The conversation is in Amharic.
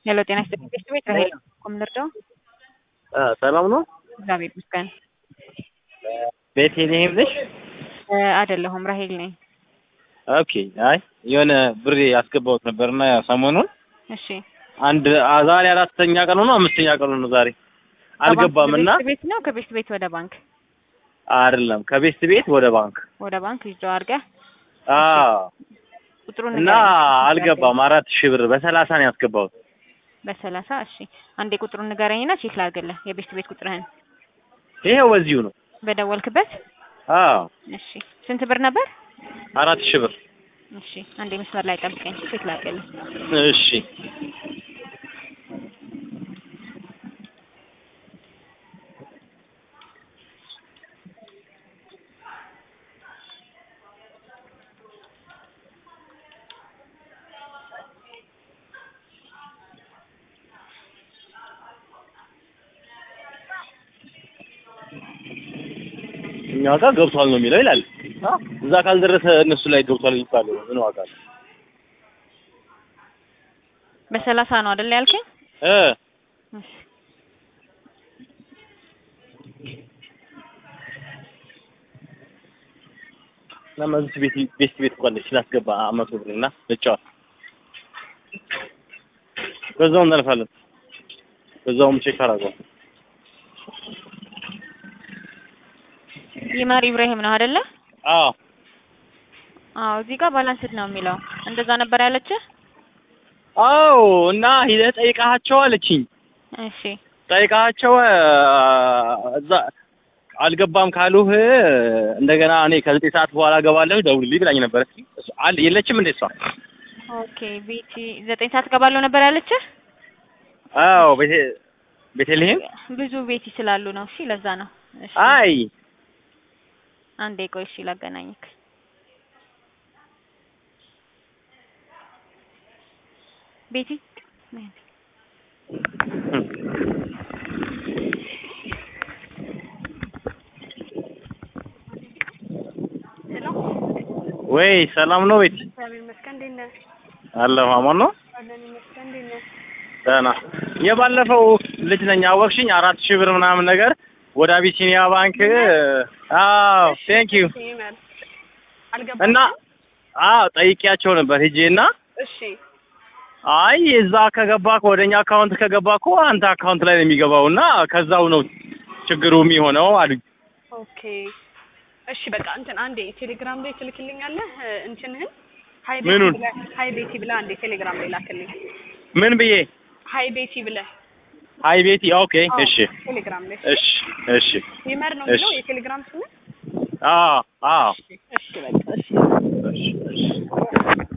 ሄሎ ጤና ይስጥልኝ ቤት ቤት ራሄል ኮም ልርዳው? ሰላም ነው? እግዚአብሔር ይመስገን። ቤተልሔም ነሽ? አይደለሁም ራሄል ነኝ። ኦኬ። አይ የሆነ ብር ያስገባሁት ነበርና ሰሞኑን እሺ አንድ አ- ዛሬ አራተኛ ቀኑ ነው አምስተኛ ቀኑ ነው ዛሬ አልገባም እና ከቤት ቤት ነው ከቤት ቤት ወደ ባንክ አይደለም ከቤት ቤት ወደ ባንክ ወደ ባንክ ይዘው አድርገህ አዎ ቁጥሩን እና ንገረኝ። አልገባም አራት ሺህ ብር በሰላሳ ነው ያስገባሁት በሰላሳ እሺ አንዴ ቁጥሩን ንገረኝና ቼክ ላድርግልህ የቤት ቤት ቁጥርህን ይሄው በዚሁ ነው በደወልክበት አዎ እሺ ስንት ብር ነበር አራት ሺህ ብር እሺ አንዴ መስመር ላይ ጠብቀኝ ቼክ ላድርግልህ እሺ እኛ ጋር ገብቷል ነው የሚለው ይላል። እዛ ካልደረሰ እነሱ ላይ ገብቷል የሚባለው ምን ዋጋ አለው? በሰላሳ ነው አይደል ያልከኝ እ እሺ ለማለት ቤት ቤት ቤት እንኳን ስላስገባ አመቱ ብር እና ልጫወት በዛው እናልፋለን። በዛውም ቼክ አደርገው ይመር ኢብራሂም ነው አይደለ አዎ አዎ እዚህ ጋር ባላንስድ ነው የሚለው እንደዛ ነበር ያለችህ አዎ እና ሂደህ ጠይቃቸው አለችኝ። እሺ ጠይቃቸው እዛ አልገባም ካሉህ እንደገና እኔ ከዘጠኝ ሰዓት በኋላ እገባለሁ ደውልልኝ ብላኝ ነበር። እሱ አለ የለችም እንዴ እሷ? ኦኬ ቤቲ ዘጠኝ ሰዓት ገባለሁ ነበር ያለችህ አዎ ቤቴ ቤተልሔም ብዙ ቤቲ ስላሉ ነው እሺ ለዛ ነው እሺ አይ አንዴ ቆይ እሺ ላገናኝክ ቤቲ ነይ አንዴ። ወይ ሰላም ነው ቤት እግዚአብሔር ይመስገን። እንዴት ነህ? አለሁ አማን ነው አለን ይመስገን። እንዴት ነህ? ደህና የባለፈው ልጅ ነኝ አወቅሽኝ አራት ሺህ ብር ምናምን ነገር ወደ አቢሲኒያ ባንክ አዎ ቴንክ ዩ ይመር አልገባም። እና አዎ ጠይቄያቸው ነበር ሂጄ እና እሺ አይ እዛ ከገባ ወደኛ አካውንት ከገባ እኮ አንተ አካውንት ላይ ነው የሚገባው እና ከዛው ነው ችግሩ የሚሆነው አሉኝ። ኦኬ እሺ በቃ እንትን አንዴ ቴሌግራም ላይ ትልክልኛለህ እ፣ እንትንህን ሀይ ቤቲ ምኑን? ብለህ ሀይ ቤቲ ብለህ አንዴ ቴሌግራም ላይ ላክልኝ። ምን ብዬ ሀይ ቤቲ ብለህ አይ ቤቲ ኦኬ አዎ፣ እሺ ቴሌግራም ላይ እሺ እሺ ይመር ነው እሺ። የሚለው የቴሌግራም ስም። አዎ አዎ እሺ በቃ እሺ እሺ እሺ